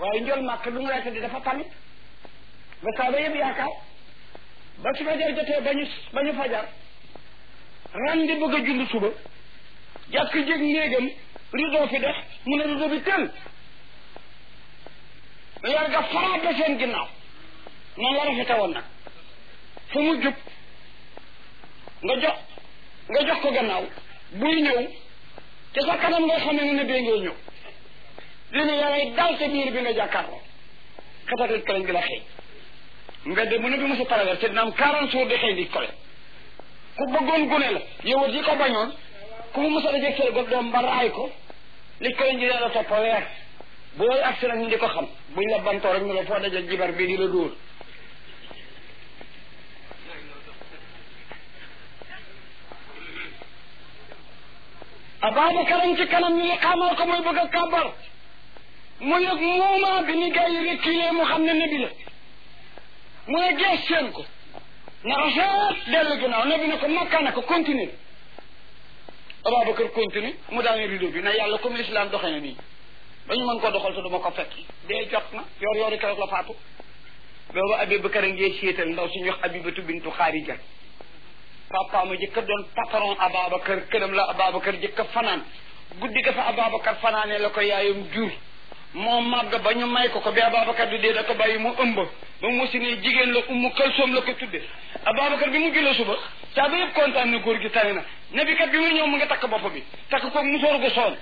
waaye njol màkk lu mu lay tëdd dafa tamit ba saaba yëpp yaakaar ba su fajar jotee ba ñu ba ñu fajar ran di bëgg a julli suba jàkk jég néegam rideau fi def mu ne rideau bi tël yar ga faraat ba seen ginnaaw noonu la rafete woon nag fu mu jub nga jox nga jox ko gannaaw buy ñëw te sa kanam nga xam ne ne bee ngay ñëw li ne yaray dal te biir bi nga jàkkaarloo xetatit kaleñ gi la xëy mbedd mu ne bi mosa traversé dina am quarante jours de xëy di kole ku bëggoon gune la yow yi ko bañoon ku mu mos a dajeg seen got doom ba raay ko li kaleñ gi la topp weer booy agsi nag ñu di ko xam buñ la bantoo rek ñu la foo dajeg jibar bii di la dóor Ababacar ci kanam ñu xamal ko mooy bëgg a kàbbar mu yëg moment bi ni gars yi reculé mu xam ne nabi la mu ne gees seen ko na rafet dellu ginnaaw nabi ne ko makka na ko continue Ababacar continue mu daane rideau bi na yàlla comme l'islam doxe na nii ba ñu mën ko doxal te duma ko fekk dee jot na yor yoori keroog la faatu boobu Abubakar a ngee séetal ndaw suñu wax Abibatu bintu Xaarija papa ma jëkka doon patron Ababacar këram la Ababacar jëkka fanaan guddi ga fa Ababacar fanaane la ko yaayam jur moo màgg ba ñu may ko ko bi Ababacar di dee da ko bàyyi mu ëmb ba mu si ne jigéen la ummu kalsoom la ko tudde Ababacar bi mu jëlee suba saa ba yëpp kontaan na góor gi tane na nabi kat bi muy ñëw mu ngi takk bopp bi takk ko musóor gu soon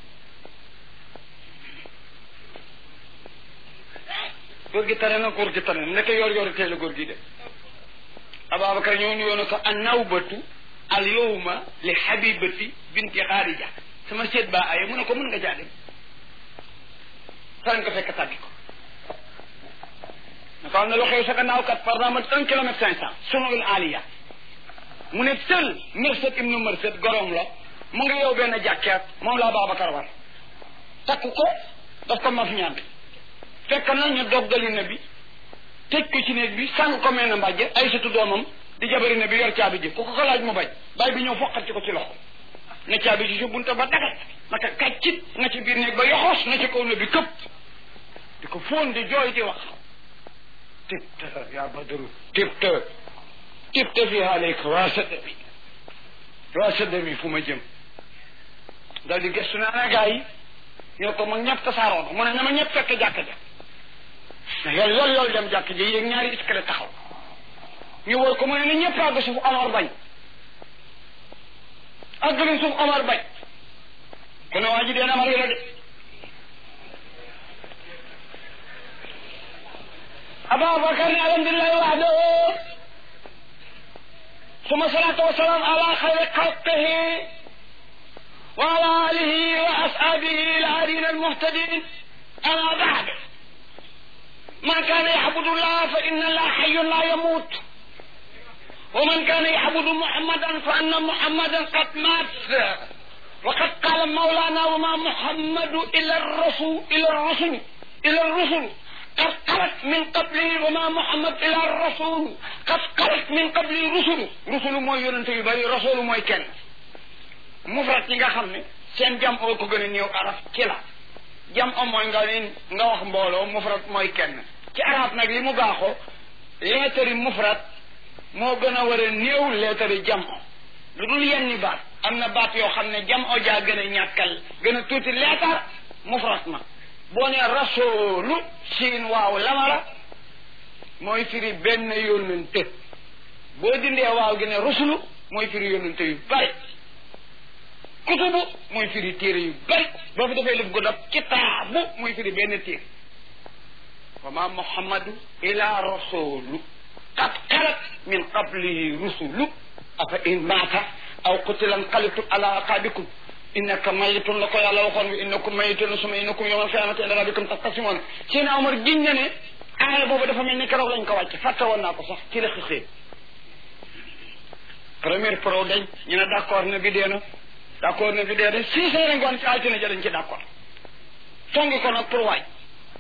góor gi tane na góor gi tane na nekk yor yor teel la góor gi de Ababacar ñëw ni woon ko an nawbatu al yowma li habibati binti xaarija sama seet ba aye mu ne ko mën nga jaa dem fan nga fekk tàggi ko ne ko am na lu xew sa gannaaw kat par exemple un kilomètre cinq cent sunul aliya mu ne tël Mirsad ibnu Mirsad gorom la mu ngi yow benn jàkkeet moom la Ababacar war takk ko daf ko maf ñaan fekk na ñu doggali na bi tëj ko ci néeg bi sàng ko mel na mbàjje ay satu doomam di jabari na bi yor caabi ji ku ko ko laaj mu bañ bàyyi bi ñëw foqat ci ko ci loxo ne caabi ji si bunta ba dagat naka kàccit nga ci biir néeg ba yoxoos na ci kaw na bi këpp di ko fóon di jooy di wax tibta yaa badru tibta tibta fi aleyka waa sadda bi waa sadda bi fu ma jëm dal di gëstu ne ana gaa yi ñoo ko ma ñëpp tasaaroon mu ne na ma ñëpp fekk jàkk ja na yol yol yol dem jàkk ji yéeg ñaari iskale taxaw ñu wër ko mu ne ni ñëpp àgg suuf Omar bañ àgg nañ suuf Omar bañ ku ne waa ji dee na ma la de Ababakar ne alhamdulillahi wahdahu ثم صلاة وسلام على خير خلقه وعلى آله وأصحابه العادين المهتدين أما بعد من كان يعبد الله فإن الله حي لا يموت ومن كان يعبد محمدا فأن محمدا قد مات وقد قال مولانا وما محمد إلا الرسول إلى الرسل إلى الرسل قد قلت من قبله وما محمد إلى الرسول قد قلت من قبله رسل رسل موي يونت يبري رسول موي كن مفرد yi nga xam ne seen jam oo ko gën a néew araf ci la jam o mooy nga leen nga wax mbooloo mufrad mooy kenn ci arab nag li mu baaxoo leetari mufrad moo gën a war a néew leetari jam o lu dul yenni baat am na baat yoo xam ne jam o jaa gën a ñàkkal gën a tuuti leetar mufrad ma boo ne rasoolu siin waaw lamara mooy firi benn yónnante boo dindee waaw gi ne rusulu mooy firi yónnante yu bari kutubu mooy firi téere yu bari boo fi defee lëf gu dab kitaabu mooy firi benn téere wa ma muhammadu ila rasulu qad xalat min qablihi rusulu afa in maata aw qutilan qalitum ala aqabikum innaka mayitun la ko yàlla waxoon bi innakum mayitun suma innakum yawmal qiyamati inda rabbikum taxtasimoon Seydina Omar giñ na ne aaya boobu dafa mel ni keroog lañ ko wàcc fàtte woon naa ko sax ci la xëxee première pro dañ ñu ne d' accord ne bi dee na d' accord ne bi dee na six heures ngoon ci altine ja dañ ci d' accord songi ko nag pour waaj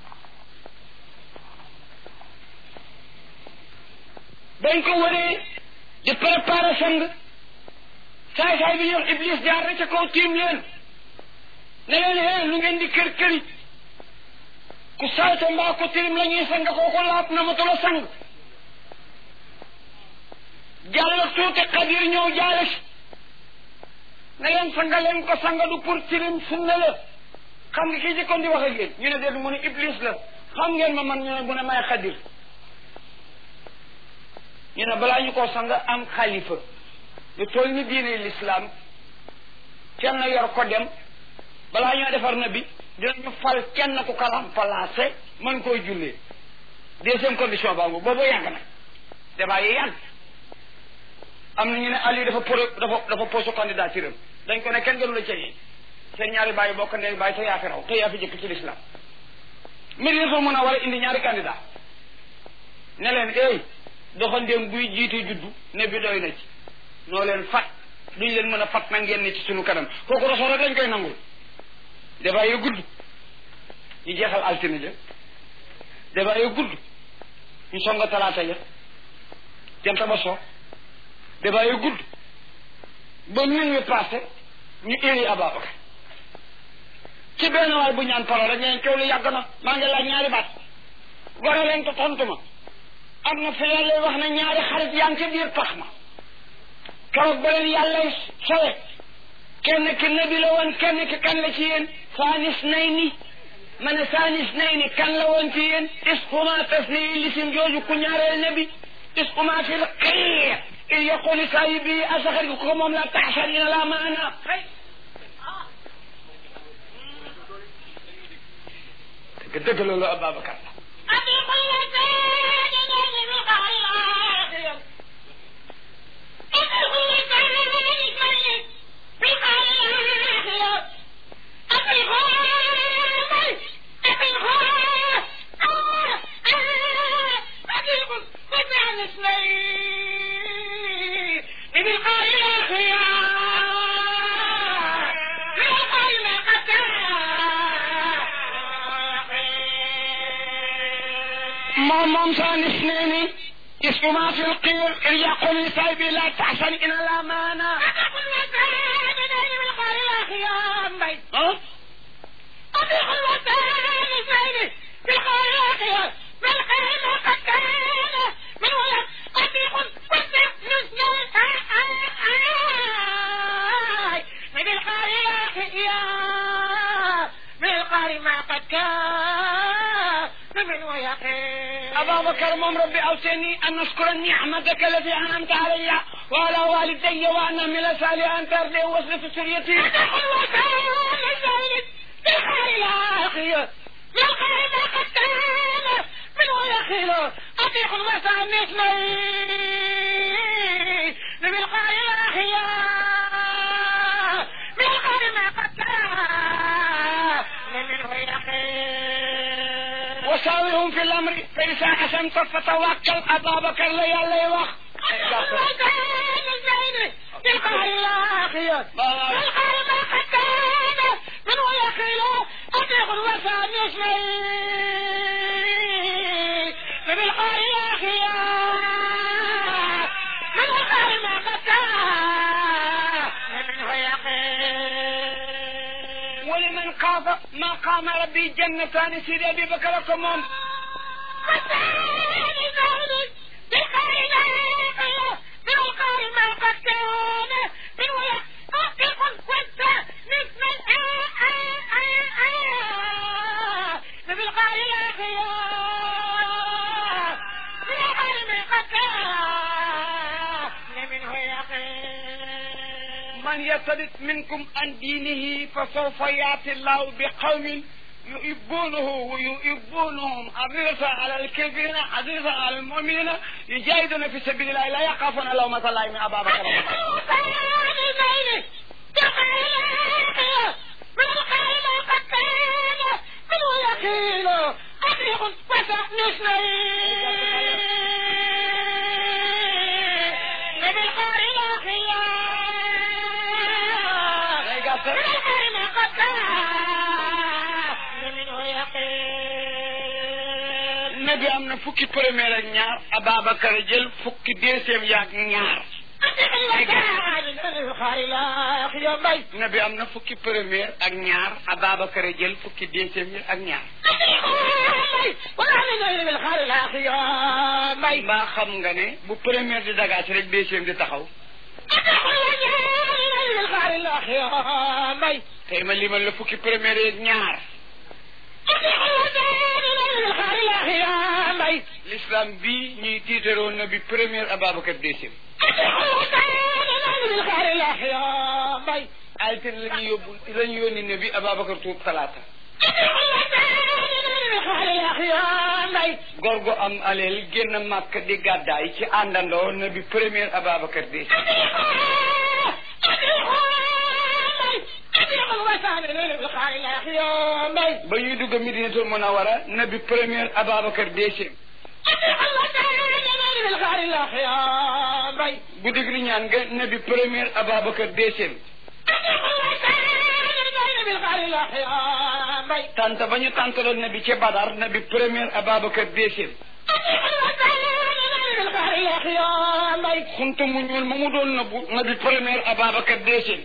bañ ko waree di préparer sang saay saay bi ñuy iblis jaar na ca kaw tiim leen ne leen hee lu ngeen di kër këri ku salte mbaa ku tilim la ñuy sang kooku laab na matu la sang jàll tuuti xadir ñëw jaale si na leen sanga leen ko sanga du pour tilim sunna la xam nga kii jëkkoon di wax ak yéen ñu ne déet mu ne iblis la xam ngeen ma man ñu ne mu ne may xadir ñu ne balaa ñu koo sanga am xalifa lu toll ni diine l'islam kenn yor ko dem balaa ñoo defar na bi dinañu fal kenn ku kalam placé mën koy jullee deuxième condition baa ngu boobu yàgg na débat yi yàgg am na ñu ne Ali dafa pro dafa dafa posé candidature am dañ ko ne kenn gënu la cëñee seen ñaari bàyyi bokk ndey bàyyi te yaa fi raw te yaa fi jëkk ci l'islam mbir yi dafa mën a war a indi ñaari candidat ne leen ey doxandéem buy jiite juddu ne bi doy na ci noo leen fat duñ leen mën a fat na ngeen ne ci sunu kanam kooku rasul rek lañ koy nangul débat yu gudd ñu jeexal altine ja débat yu gudd ñu songa talaata ja jant ba so débat yu gudd ba min wi passé ñu éri Ababacar ci benn waay bu ñaan parole rek ñeen coow lu yàgg na maa ngi laaj ñaari baat gore leen ko tontu ma am na fi yàlla wax na ñaari xarit yaa ngi ci biir pax ma keroog ba leen yàlla sowe kenn ki nabi la woon kenn ki kan la ci yéen saanis nay ni ma ne saanis nay ni kan la woon ci yéen isquma tasniyi lisim jooju ku ñaareel nabi isquma fi l xiir il yaquli saahibi asaxar gi ko moom la taxsarina la maana dëgg dëgg loolu Ababacar la moom moom saa nis nee ni isma fi lqiir il yaqul li saybi la taxsan ina la maana ah أبا موم ربي أوصيني أن أشكر نعمتك التي أنعمت علي وعلى والدي وأن أعمل صالحا أن ترضي وصل في سريتي أطيق المساء اثنين بالقاء الأخيار بالقاء ما قد كان منه يقين وشاورهم في الأمر فإذا حسنت فتوكل أبا بكر لي الله يوخ بالقاء الأخيار بالقاء ما قد كان منه يقين أطيق المساء اثنين بالقاء الأخيار من وقع ما قد منه يقين ولمن خاف ما قام ربي جنتان سيدي أبي بكر كمون من يرتد منكم عن دينه فسوف ياتي الله بقوم يحبونه ويحبونهم حريصا على الكافرين حريصا على المؤمنين يجاهدون في سبيل الله لا يخافون لومة الله من أبا بكر nabi am na fukki premier ak ñaar Ababacar jël fukki deuxième yaak ñaar nabi am na fukki premier ak ñaar Ababacar jël fukki deuxième yi ak ñaar mbaa xam nga ne bu première di dagaas rek deuxième di taxaw tey ma limal la fukki première yeeg ñaar l'islam bi ñuy tiitaroon na bi première Ababacar deuxième altine la ñu yóbbu la ñu yónni ne bi Ababacar tuub talaata góor gu am aleel génn màkk di gàddaay ci àndandoo na bi première Ababacar deuxième ba ñuy dugg Medinatul Munawara na bi première Ababacar deuxième bu digg li ñaan nga na bi première Ababacar deuxième tante ba ñu tantaloon na bi ca Badar na bi première Ababacar deuxième xuntu mu ñuul ma mu doon nëbbu na bi première Ababacar deuxième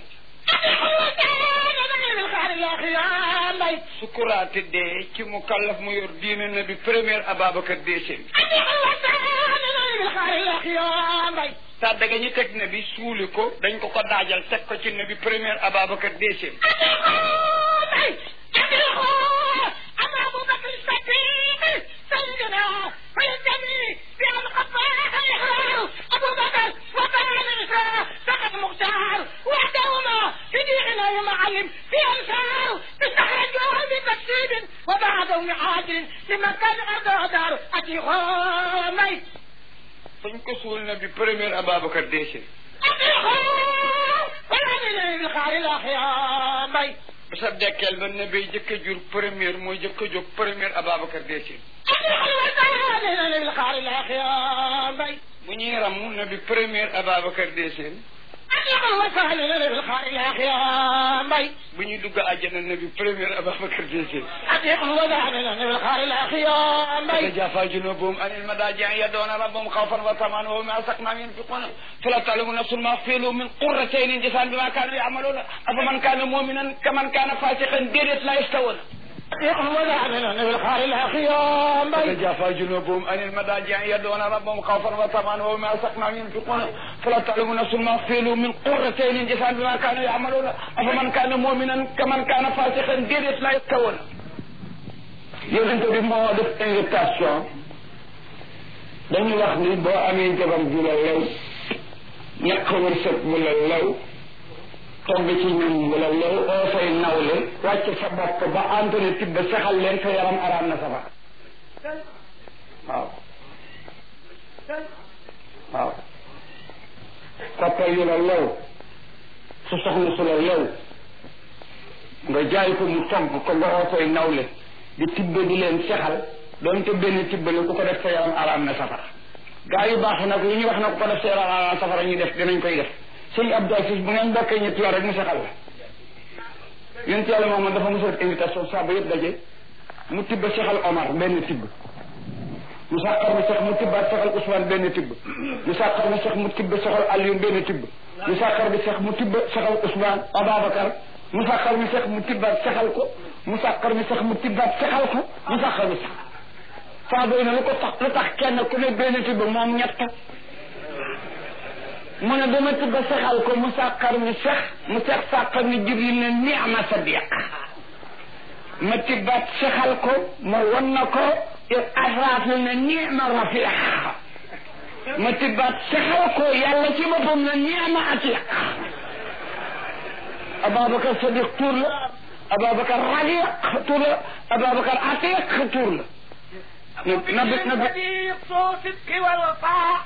sukuraati dee ci mu kallaf mu yor diine na bi première Ababacar deuxième tàdda ga ñu teg na bi suuli ko dañ ko ko daajal teg ko ci na bi première Ababacar deuxième fañ ko suul na bi première Ababacar deuxième ba sa dekkeel ba na bay jëkk a jur première mooy jëkk a jóg première Ababacar deuxième bu ñuy ramu na bi première Ababacar deuxième bu ñuy dugg àjjana na bi première Ababacar deuxième تتجافى جنوبهم عن المضاجع يدعون ربهم خوفا وطمعا ومما رزقناهم ينفقون فلا تعلم نفس ما أخفوا من قرتين جزاء بما كانوا يعملون أفمن كان مؤمنا كمن كان فاسقا ديرت لا يستوون تتجافى جنوبهم عن المضاجع يدعون ربهم خوفا وطمعا ومما رزقناهم ينفقون فلا تعلم نفس ما أخفوا من قرتين جزاء بما كانوا يعملون أفمن كان مؤمنا كمن كان فاسقا ديرت لا يستوون yonent bi moo def invitation dañu wax ni boo amee jabar ju la lew ñàkk wërsëg bu la lew togg ci ñun bu la lew oo fay nawle wàcc sa bopp ba antone tibb saxal leen sa yaram araam na sa ba waaw waaw koppal yu la lew su soxna su la lew nga jaay ko mu togg ko nga oo fay nawle di tibbe di leen sexal doonte benn tibbale ku ko def sa yaram araam na safara gaa yu baax nag lu ñuy wax na ku ko def sa yaram araam safara ñu def dinañ koy def sëñ Abdou Aziz bu ngeen bokkee ñetti yoon rek mu sexal la yonent yàlla moom dafa mos a def invitation saaba yëpp daje mu tibba sexal Omar benn tibb mu sàqar mi sex mu tibbaat sexal Ousmane benn tibb mu sàqar mi sex mu tibb sexal Alioune benn tibb mu sàqar mi sex mu tibb sexal Ousmane Ababacar mu sàqar mi sex mu tibbaat sexal ko mu sàqar mi sax mu tibbaat sexal ko mu sàqar mi sax saa doy na lu ko tax lu tax kenn ku ne benn tibb moom ñett mu ne dama tibba sexal ko mu sàqar mi sex mu sex sàqar mi jibril ne ni'ma sadiq ma tibbaat sexal ko ma won na ko asraaf ne ni'ma rafiq ma tibbaat sexal ko yàlla ci boppam ne ni'ma atiq Ababacar Sadiq tur la Ababacar Rafiq tur la Ababacar Atiq tur la. nabi nabi soo sidqi wal wafaa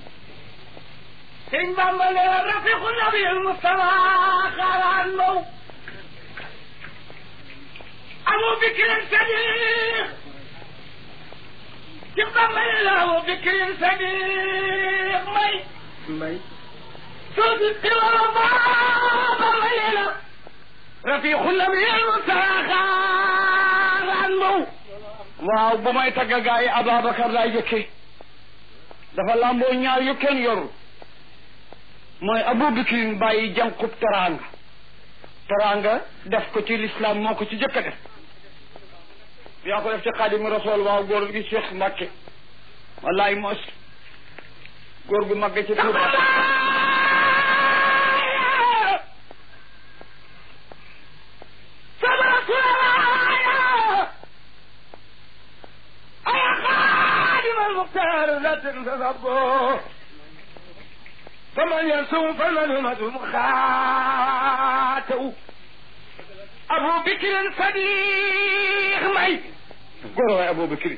sëñ Bamba ne rafiqu nabi al Mustafa xaaraan mow Abu Bakrin Sadiq ci Bamba ne la Abu Bakrin Sadiq may may soo sidqi wal wafaa Bamba ne la rafiqu nabi al Mustafa xaaraan mow waaw bu may tagg gaa yi Ababacar laay jëkkee dafa lamboo ñaar yu kenn yorul mooy Abu Bakrin bàyyi jànqub teraanga teraanga def ko ci lislaam moo ko ci jëkk a def yaa ko def ci xaadimu rasool waaw góor gi Cheikh Mbacke wallaay mos góor gu mag ci Tuuba sama rasulallah ay xaadim almuxtaar la tantasabo faman yansum faman humadum xaataw abu bikrin sadiq may góor waay Abou Bakri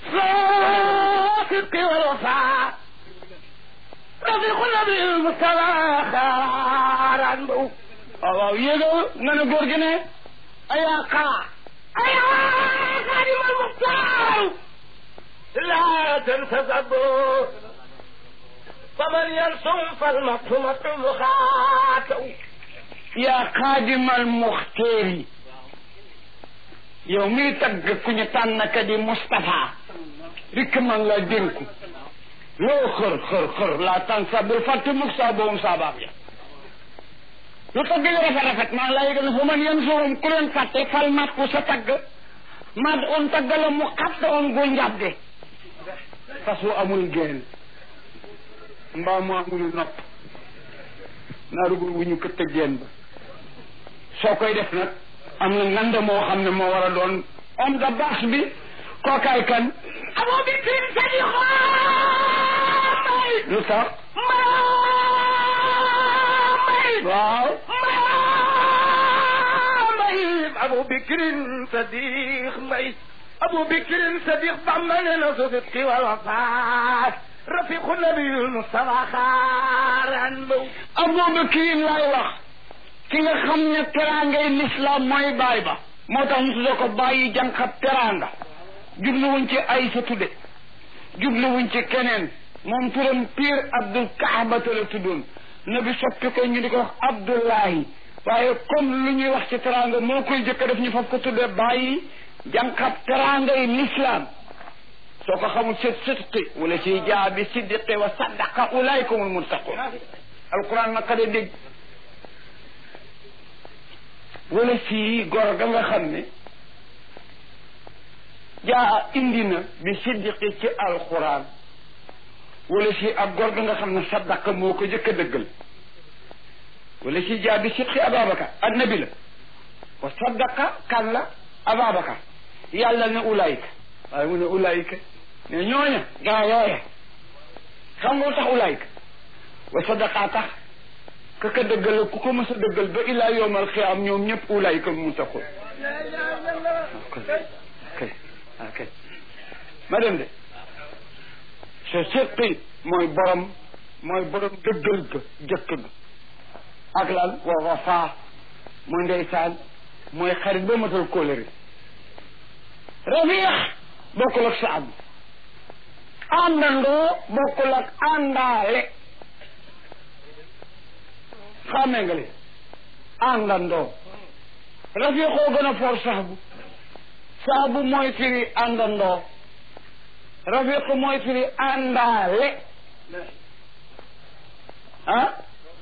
صادق والوفاء رفيق النبي المصطفى خارا بو waaw waaw yéegal nga ne góor gi ne أيا قا أيا خادم المختار لا تنتسبوا فمن يرسم فالمكتومة مخاطو yaa xaadimal muxteeri yow miy tagg ku ñu tànn ka di Moustapha dikk man la dénku loo xër xër xër la tànn sa bul fàtte mukk saa boom saa baax ya lu tagg yi rafet rafet maa ngi lay yëgal fu man yan soom ku leen fàtte fal mat ku sa tagg mat on tagg la mu xatta on gu njabde fas wu amul génn mbaa mu amul nopp naaru gu wu ñu këtt génn ba soo koy def nag am na nganda moo xam ne moo war a doon homme de bâche bi kookaay kan أبو بكر صديق مي lu tax مي waaw مي أبو بكر صديق مي أبو بكر صديق ضمن صدق والوفاء رفيق النبي المصطفى خارا مو Abubakar laay wax ki nga xam ne teraangay lislaam mooy baay ba moo tax ñu tudde ko bàyyi jànqab teraanga jubluwuñ ci ay sa tudde jubluwuñ ci keneen moom turam pire Abdul Kaabata la tuddoon nabi soppi ko ñu di ko wax Abdullahi waaye comme lu ñuy wax ci teraanga moo koy jëkk def ñu faf ko tudde bàyyi jànqab teraangay lislaam soo ko xamul sit sidqi wala ci jaabi siddiqi wa saddaqa ulaykumul muttaqun alquran naka de dégg wala si gor ga nga xam ne jaa indi na bi siddiqi ci alquran wala si ak gor ga nga xam ne saddaqa moo ko jëkk a dëggal wala si jaa bi sidqi ababakar annabi la wa saddaqa kan la ababakar yàlla ne ulayka waaye mu ne ulayka ne ñooña gaa yooye xam nga lu tax ulayka wa sadaqa tax ka ka dëggal ku ko mës a dëggal ba ilaa yowmal xiyaam ñoom ñëpp ulayka mu taxul kay ah kay ma dem de sa sëqi mooy borom mooy borom dëggal ga jëkk ga ak lan wa wafa mooy ndeysaan mooy xarit ba matal kóolëri rafiix bokkul ak saab àndandoo bokkul ak àndaale xàmmee nga li àndandoo rafiixoo gën a for saabu saabu mooy firi àndandoo rafiq mooy firi àndaale ah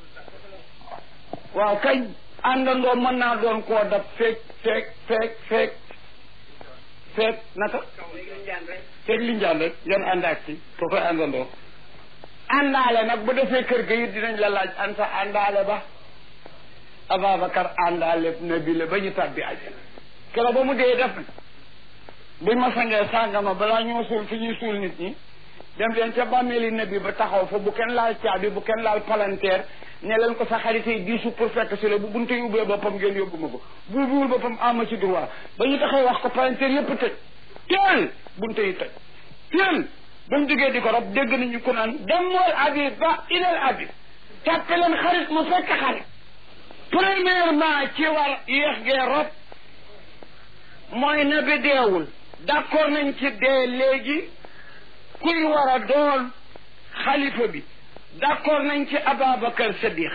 waaw kañ àndandoo mën naa doon koo dab feeg feeg feeg feeg feeg naka feeg li njaan rek ngeen ànd ak ci ko koy àndandoo àndaale nag bu defee kër ga it dinañ la laaj anta àndaale ba Ababacar àndaale nabi la ba ñu tàbbi àjjana keroog ba mu dee def na buñ ma sangee sàngama balaa ñoo suul fi ñuy suul nit ñi dem leen ca bàmmeeli nabi ba taxaw fa bu kenn laal caabi bu kenn laal palanteer ne leen ko sa xarit yi diisu pour fekk si la bu bunte yi ubbee boppam ngeen yóbbu ma ko bu ubbiwul boppam ama ci droit ba ñu taxaw wax ko palanteer yépp tëj teel bunte yi tëj teel ba mu jógee di ko rob dégg nañu ko naan demool abi ba ilal abi tàppe leen xarit mu fekk xarit premièrement ci war yéex gee rob mooy na bi deewul d'accord nañ ci dee léegi kuy war a doon xalifa bi d'accord nañ ci Ababacar Sadiq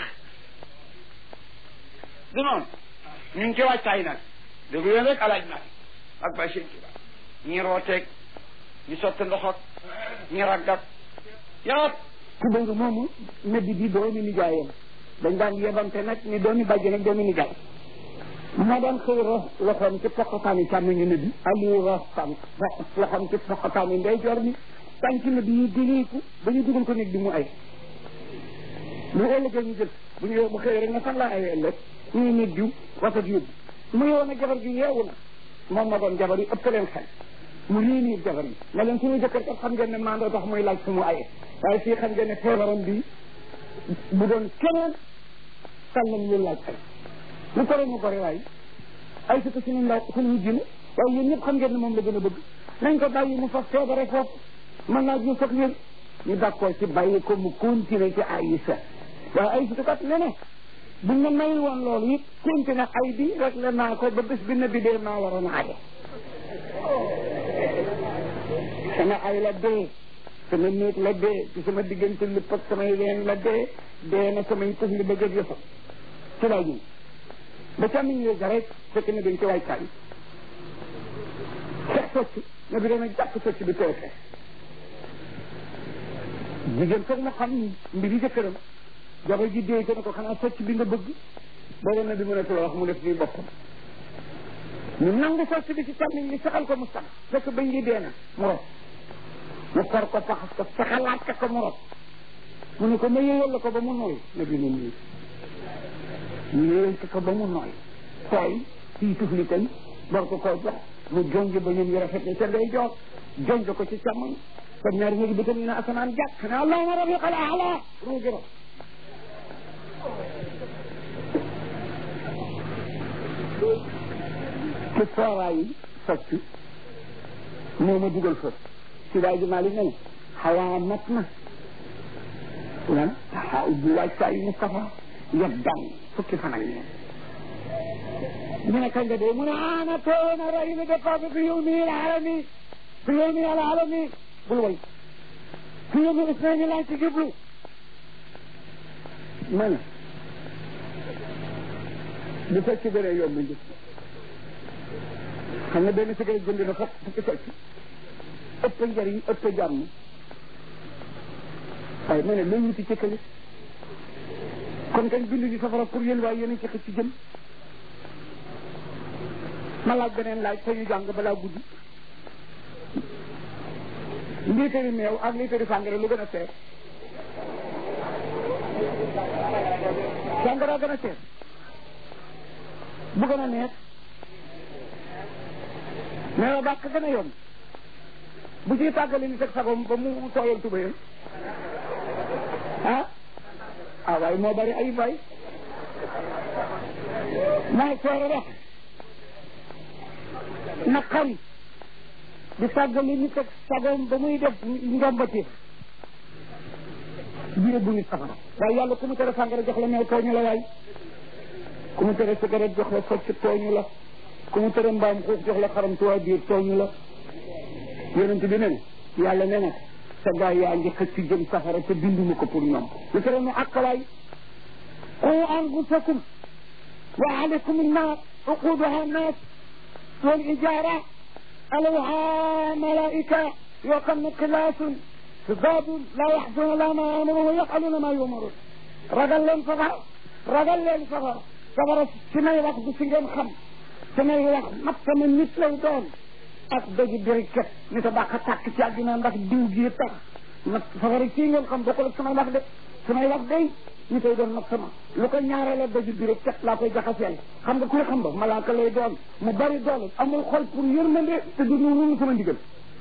du noonu ñu ngi ci wàccaay nag dégg leen rek alaaj nag ak bay seen kiba ñi rooteeg ñi sotti ndox ak ñi raggat yàpp ku bëgg moomu nabi bi doomi nijaayam dañ daan yebante nag ni doomi bàjjen ak doomi nijaay moo daan xëy rox loxoom ci poqataani càmmoñu ne bi Aliou rox tànk loxoom ci poqataani ndeyjoor bi tànk ne bi ñu dileeku ba ñu dugal ko nit bi mu ay bu ëllëgee ñu jël bu ñu bu xëy rek nga fan laa ayee ëllëg ñu nit diw wasat yóbbu mu yow na jabar gi yeewu na moom ma doon jabar yi ëpp leen xel mu réunir jabar yi ne leen suñu jëkkër kat xam ngeen ne mandoo tax muy laaj fu mu aye waaye fii xam ngeen ne feebaram bi bu doon keneen sàllam lu laaj ay lu ko mu gore waaye ay si ko suñu ndaw suñu jine waaye yéen ñëpp xam ngeen ne moom la gën a bëgg nañ ko bàyyi mu fas feebare foofu mën naa ñu fag wér ñu d'accord ci bàyyi ko mu continuer ci Aïssa waaye ay si kat ne ne buñ ma may woon loolu it continuer ay bi rek la naa ko ba bés bi na bi dee maa waroon a aye sama ay la dee sama néeg la dee ci sama diggante lépp ak samay ween la dee dee na samay tëf li ba jëg yëfa ci laa ñëw ba càmmiñ yooyu rek fekk na dañ ci waaykaay fex socc na bi dana jàpp socc bi tooke jigéen foog na xam mbiri jëkkëram jabar ji dee ko ne ko xanaa socc bi nga bëgg booba na bi mënatu la wax mu def nii boppam ñu nangu socc bi ci càmmiñ li saxal ko mu sax fekk bañ ngi dee na mu rot mu kor ko faxas ko saxalaat ka ko mu rot mu ne ko ma yëyal la ko ba mu nooy na bi ne nii ñu yëyal ko ba mu nooy tooy fii tufli tey war ko koo jox mu jonj ba ñoom yu rafet ne ca day jox jonj ko ci càmmoñ te ñaari ñëgi bëtam ñu ne asamaan jàkk ne allahuma rafiqa al ala ruugi rot ci fooraay yi socc moo ma dugal fa si daay ji maali ne xawaa mat na lan taxaa ubbi waaj saa yu Mustafa yab daan fukki fan ak ñeent ñu ne kañ nga dee mu ne ana toona ray mi départ fi yow mi alami fi yow mi alami bul way fi yow mi isnaini laa ci jublu ma ne bu fekk bëree yomb njëkk xam nga benn cigarette jënd na fokk fukki socc ëpp njëriñ ëpp jàmm waaye ma ne looy wuti ci kële kon kañ bindu ñu safara pour yéen waaye yéen a ci xëcc ci jëm ma laaj beneen laaj te ñu jàng balaa guddi liitari meew ak liitari sàngara lu gën a seer sàngara gën a seer bu gën a neex meew bàq gën a yomb bu ciy tàggale ni teg sagom ba mu tooyal tubayam ah ah waaye moo bari ay bay mooy seere rek naqari di tàggale ni teg sagom ba muy def njombati biir bu nit safara waaye yàlla ku mu tere sàngara jox la meew tooñu la waay ku mu tere cigarette jox la socc tooñu la ku mu tere mbaam xuux jox la xaram tuwaa biir tooñu la yonent bi ne yàlla ne na sa gaay yaa ngi xëcc jëm safara te binduma ko pour ñoom lu tere nu àqalaay qu anfusakum wa alaykum annaar uquduha annaas wal ijaara alayha malaika yoo xam ne xilaasun sidaadun laa yaxzuna laa ma amaru wa yafaluuna maa yumaruun ragal leen safara ragal leen safara safara si may wax du si ngeen xam si may wax mat sama nit lay doon ak doji biriket ni ta baax a tàkk ci àddina ndax diw gi tax nag safara kii ngeen xam bokkul ak samay wax de samay wax day ñu koy doon nag sama lu ko ñaareela doji biriket laa koy jaxaseel xam nga kuy xam ba malaaka lay doon mu bari doole amul xol pour yërmande te du ñu sama ndigal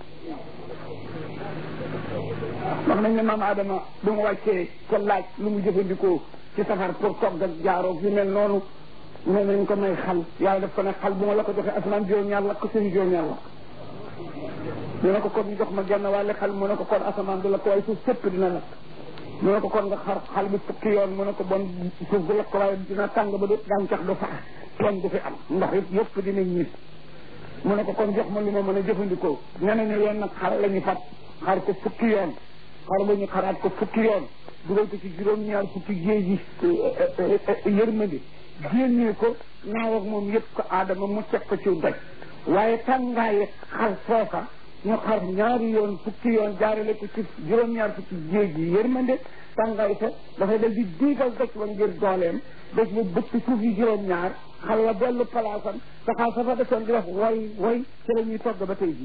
wax nañ ne maam Adama bu mu wàccee ko laaj lu mu jëfandikoo ci safar pour togg ak jaaroog yu mel noonu nee nañ ko may xal yàlla def ko ne xal bu ma la ko joxee asamaan juróom-ñaar lakk suñu juróom-ñaar lakk mu ne ko kon ñu jox ma genn wàlle xal mu ne ko kon asamaan du lakk waaye suuf sëpp dina lakk mu ne ko kon nga xar xal bi fukki yoon mu ne ko bon suuf du lakk waaye dina tàng ba du gàncax du sax toon du fi am ndox it yëpp dinañ ñit mu ne ko kon jox ma lu ma mën a jëfandikoo nee nañu yoon nag xar la ñu fat xar ko fukki yoon xar ba ñu xaraat ko fukki yoon dugal ko ci juróom-ñaar fukki géej yi yërmandi génnee ko naaw ak moom yëpp ko aadama mu teg ko ci doj waaye tàngaaye xar foofa ñu xar ñaari yoon fukki yoon jaarale ko ci juróom-ñaar fukki géej yi yërmande tàngaay sa dafay dal di diigal doj wa ngir dooleem doj ba bëtt suuf yi juróom-ñaar xalwa dellu palaasam saxaar sa fa desoon di wax woy woy ci la ñuy togg ba tey jii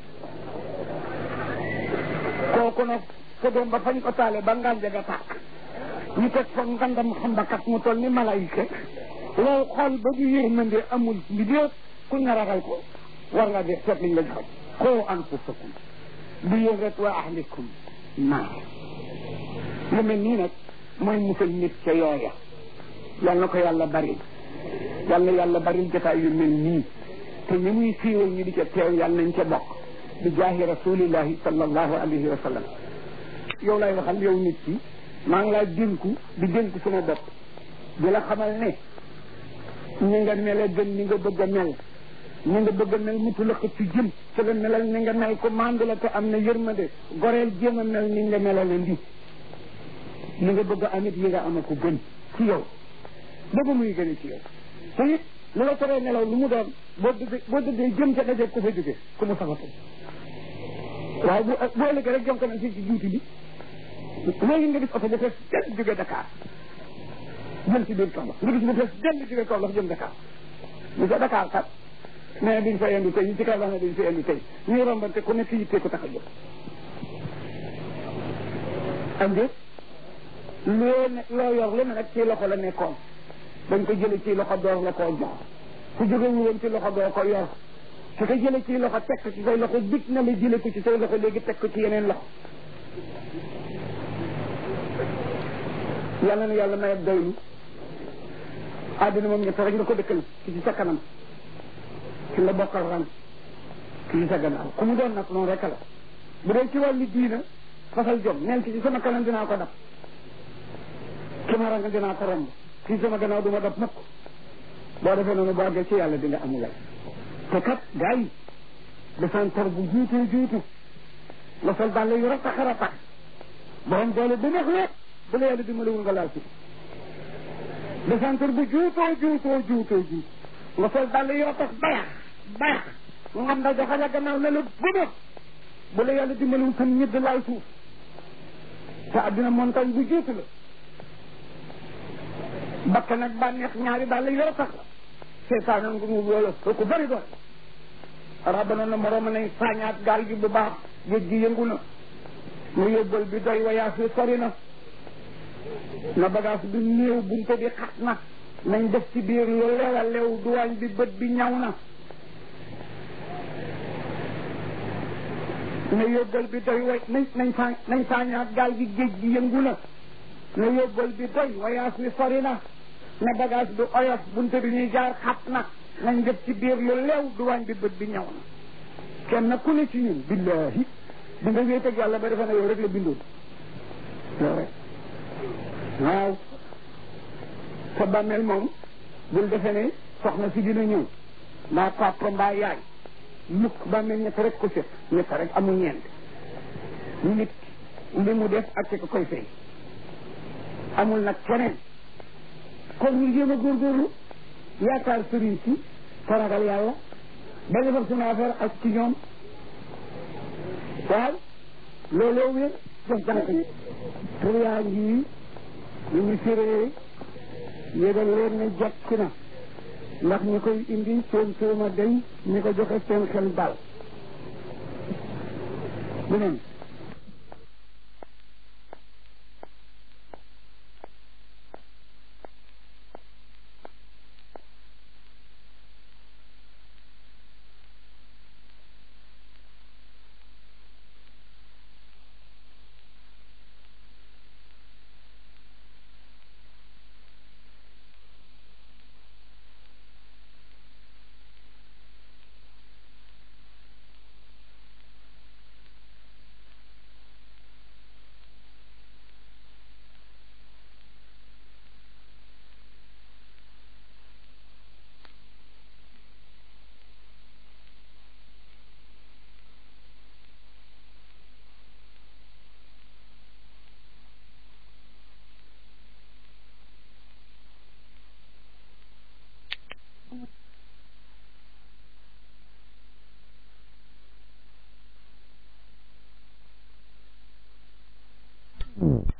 kooku nag sa doom ba fañ ko taale ba ngànja ga tàkk ñu teg fa ngandam xambakat mu toll ni malayka loolu xool ba du yërmande amul li déet ku nga ragal ko war nga def seet liñ la joxoon xoo anfusakum bi yéen rek wa ahlikum naar lu mel nii nag mooy musal nit ca yooya yal na ko yàlla bari yal na yàlla bari jotaay yu mel nii te ñu muy siiwal ñu di ca teew yal nañ ca bokk bi jaahi rasulillahi sallallahu alayhi wa sallam yow lay waxal yow nit ki maa ngi laa dénku di dénku sama bopp di la xamal ne ñi nga mel gën ni nga bëgg a mel ñi nga bëgg a mel mutu la xëcc jëm te la melal ni nga mel ko mandu la te am na yërmande goreel jéem a mel ni nga melal ndi li nga bëgg a amit yi nga ama ko gën ci yow bëgg muy gën ci yow te it lu la teree nelaw lu mu doon boo dëggee boo dëggee jëm ca daje ku fa jóge ku mu sabatu waaye bu bu ëllëgee rek jom ko nañ si ci juuti bi léegi nga gis oto bu fees del jóge Dakar jëm ci biir Kaolack nga gis bu fees del jóge Kaolack jëm Dakar ñu sa Dakar kat mais duñ fa yendu tey ñu ci Kaolack ne duñ fa yendu tey ñuy rombante ku nekk yittee ko tax a jóg am déet loo ne loo yor lu ne nag ci loxo la nekkoon dañ ko jële ci loxo door la koo jox ku jóge wu woon ci loxo doo ko yor su ko jële ci loxo teg ko ci say loxo dig na la jële ko ci say loxo léegi teg ko ci yeneen loxo yàlla na yàlla may ak doylu àddina moom ñett rek nga ko dëkkal ki ci sa kanam ki la bokkal ran ki ci sa gannaaw ku mu doon nag noonu rek la bu dee ci wàllu diina fasal jom neel ki ci sama kanam dinaa ko dab ki ma rang dinaa ko romb ki ci sama gannaaw du ma dab mukk boo defee noonu boo àggee ci yàlla di nga amulay te kat gars yi defantor bu juutu juutu nga sol dàll yu ratax ratax borom doole bu neex lépp bu la yàlla dimbalewul nga laal ci defantor bu juutoo juutoo juutoo juut nga sol dàll yu ratax bayax bayax nga xam da joxe la gannaaw ne la bëbëx bu la yàlla dimbalewul sam ñëdd laal suuf te addina montagne bu juutu la bakka nag bànneex ñaari dàll yu ratax la seetaan nga mu wala ku bëri doon rabana na moroom nañ saañaat gaal gi bu baax géej gi yëngu na mu yóbbal bi doy wayaas wi sori na na bagage bi néew bunte bi xat na nañ def ci biir lu lew a lew duwaañ bi bët bi ñaw na na yóbbal bi doy way nañ nañ saa nañ saañaat gaal gi géej gi yëngu na na yóbbal bi doy wayaas wi sori na na bagage bi oyof bunte bi ñuy jaar xat na nañ def ci biir lu leew duwaañ bi bët bi ñaw na kenn ku ne ci ñun billahi di nga wéet ak yàlla ba defe na yow rek la bindoon yow rek waaw sa bàmmeel moom bul defe ne soxna si dina ñëw mbaa papa mbaa yaay mukk bàmmeel ñett rek ko set ñett rek amul ñeent nit li mu def ak ci ko koy fay amul nag keneen kon ñu jéem a góorgóorlu yaakaar sëriñ si taragal yàlla ba defar suñu affaire ak ci ñoom waaw looloo wér def jànk yi pour yaa ngi ñu ngi firee yégal leen ne jekk na ndax ñi koy indi seen tuuma day ñi ko joxe seen xel daal beneen Mm.